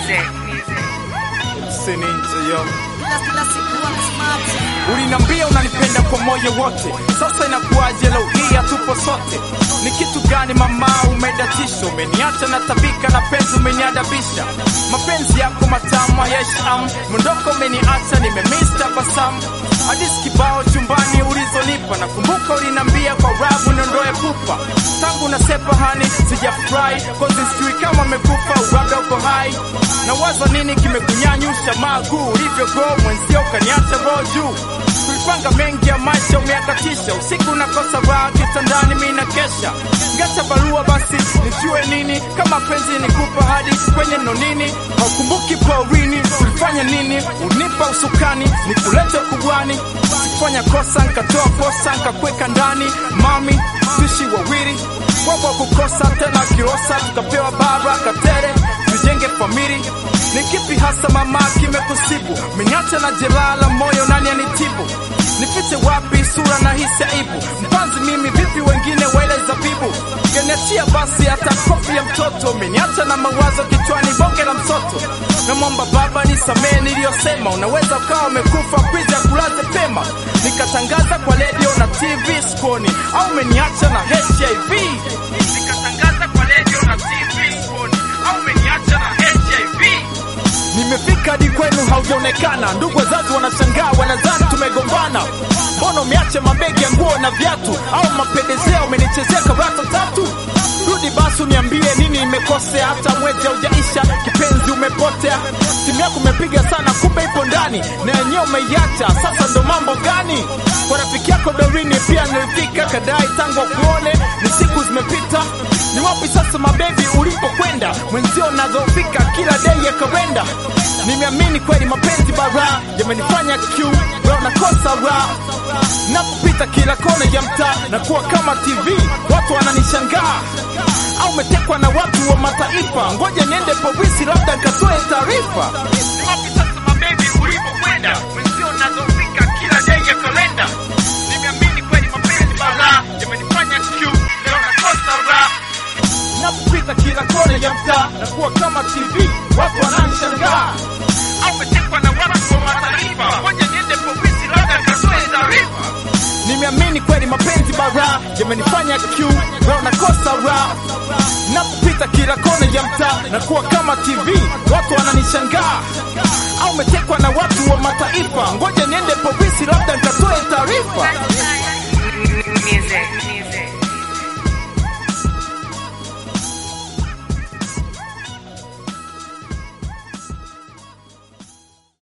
music. Seninja yo Kila kila siku wana smart. Ulinambia unanipenda kwa moyo wote, sasa inakuwaje leo hii hatupo sote? Ni kitu gani mama umedatisha? Umeniacha na tabika na penzi umeniadabisha, mapenzi yako matamu hayasham, mondoko umeniacha nimemiss tabasamu, hadithi kibao chumbani ulizonipa, nakumbuka ulinambia kwa rabu niondoe pupa, tangu nasepa hani sijafurahi, kozi sijui kama amekufa uwaga uko hai, na waza nini kimekunyanyusha maguu ulivyogo mwenzio ukaniacha roho juu tulipanga mengi ya maisha umeakatisha usiku nakosa raha kitandani mi na kesha ngata barua basi nijue nini kama penzi nikupa hadi kwenye nonini haukumbuki porini tulifanya nini unipa usukani nikulete kubwani sikufanya kosa nkatoa posa nkakweka ndani mami tuishi wawili wako kukosa tena kirosa tukapewa bara katere tujenge famili ni kipi hasa mama kimekusibu menyacha na jeraha la moyo nani anitibu nifiche wapi sura na hisi aibu mpanzi mimi vipi wengine wele zabibu geniachia basi hata kofi ya mtoto umeniacha na mawazo kichwani bonge la mtoto namwomba baba nisamee niliyosema unaweza ukawa umekufa kwiza kulaze pema nikatangaza kwa redio na tv skoni au umeniacha na hiv nikatangaza kwa redio na tv skoni au umeniacha na hiv Nimefika hadi kwenu haujaonekana, ndugu wazazi wanashangaa, wanadhani tumegombana. Mbona umeacha mabegi ya nguo na viatu, au mapendezeo umenichezea karata tatu? Rudi basi uniambie nini imekosea, hata mwezi haujaisha, kipenzi umepotea. Simu yako umepiga sana, kumbe ipo ndani na yenyewe umeiacha. Sasa ndo mambo gani? Kwa rafiki yako Dorini pia nilifika, kadai tangu akuone ni siku zimepita. Ni wapi sasa mabebi ulipokwenda? Mwenzio nadhoofika kila dei ya kalenda. Nimeamini kweli mapenzi bara yamenifanya Q leo nakosa raha. Napopita kila kona ya mtaa na kuwa kama TV, watu wananishangaa. Au umetekwa na watu wa mataifa? Ngoja niende polisi, labda nikatoe taarifa. Ni wapi sasa mabebi ulipokwenda? Mwenzio nadhoofika kila dei ya kalenda. Nimeamini kweli mapenzi bara yamenifanya Q leo nakosa raha napopita kila kona ya mtaa na kuwa kama TV, watu wananishangaa. Au umetekwa na watu wa mataifa? Ngoja niende polisi, labda nikatoe taarifa. Nimeamini kweli mapenzi bara yamenifanya Q leo nakosa raha. Napopita kila kona ya mtaa na kuwa kama TV, watu wananishangaa. Au umetekwa na watu wa mataifa? Ngoja niende polisi, labda nikatoe taarifa.